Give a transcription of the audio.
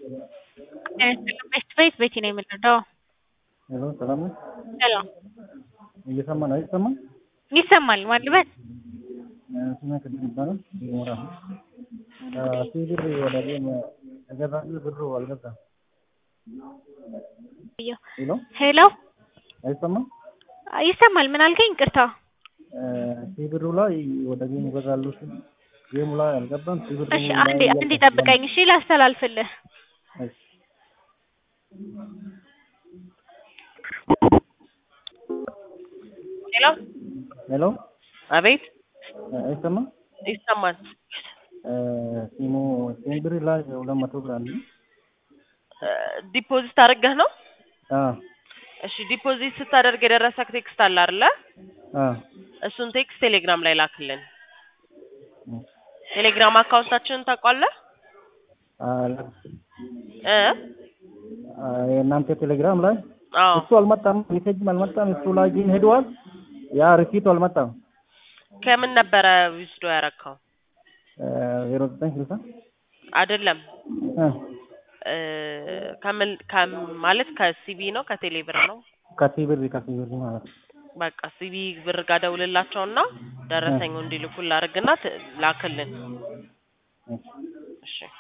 ቤት ቤት ቤቲ ነው የምንረዳው። ሄሎ ሰላም ነው? ሰላም እየሰማ ነው አይሰማም? ይሰማል። ማልበት ስሜ ቅድም ይባላል ይሞራ ሲብር ወደ ቤም ተገዛ ብሩ አልገዛም። ሄሎ ሄሎ አይሰማም? ይሰማል። ምን አልከኝ? ቅርታ ሲብሩ ላይ ወደ ጌም ይገዛሉ ሲል ጌሙ ላይ አልገባም። ሲብሩ እሺ፣ አንዴ አንዴ ጠብቀኝ። እሺ፣ ላስተላልፍልህ። እሺ ሄሎ ሄሎ አቤት አይሰማም? ይሰማል። ሲሙ ሲብር ላይ ሁለት መቶ ብር አለ። ዲፖዚት አድርገህ ነው? አዎ እሺ ዲፖዚት ስታደርግ የደረሰክ ቴክስት አለ አይደለ? አዎ እሱን ቴክስት ቴሌግራም ላይ ላክልን። ቴሌግራም አካውንታችንን ታውቋለህ? እ የእናንተ ቴሌግራም ላይ አዎ እሱ አልመጣም፣ ሜሴጅም አልመጣም። እሱ ላይ ግን ሄደዋል። ያ ሪሲቱ አልመጣም። ከምን ነበረ ዊዝዶ ያረካው? ዜሮ ዘጠኝ ስልሳ አይደለም እ ከምን ከም ማለት ከሲቢ ነው ከቴሌ ብር ነው? ከሲብር ከሲብር ማለት ነው። በቃ ሲቢ ብር ጋር ደውልላቸውና ደረሰኙ እንዲልኩ ላድርግና ት- ላክልን። እሺ